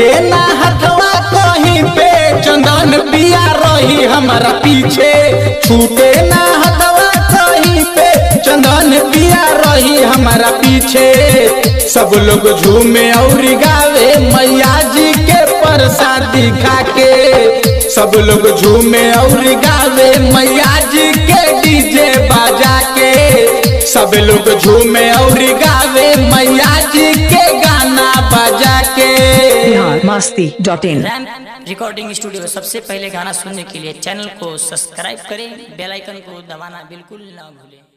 छूटे ना हथवा कहीं पे चंदन पिया रही हमारा पीछे छूटे ना हथवा कहीं पे चंदन पिया रही हमारा पीछे सब लोग झूमे और गावे मैया जी के प्रसादी खा के सब लोग झूमे और गावे मैया जी के डीजे बाजा के सब लोग झूमे और गावे मैया जी के गाना बजा के बिहार मस्ती डॉट इन रैम रिकॉर्डिंग स्टूडियो सबसे पहले गाना सुनने के लिए चैनल को सब्सक्राइब करें बेल आइकन को दबाना बिल्कुल ना भूलें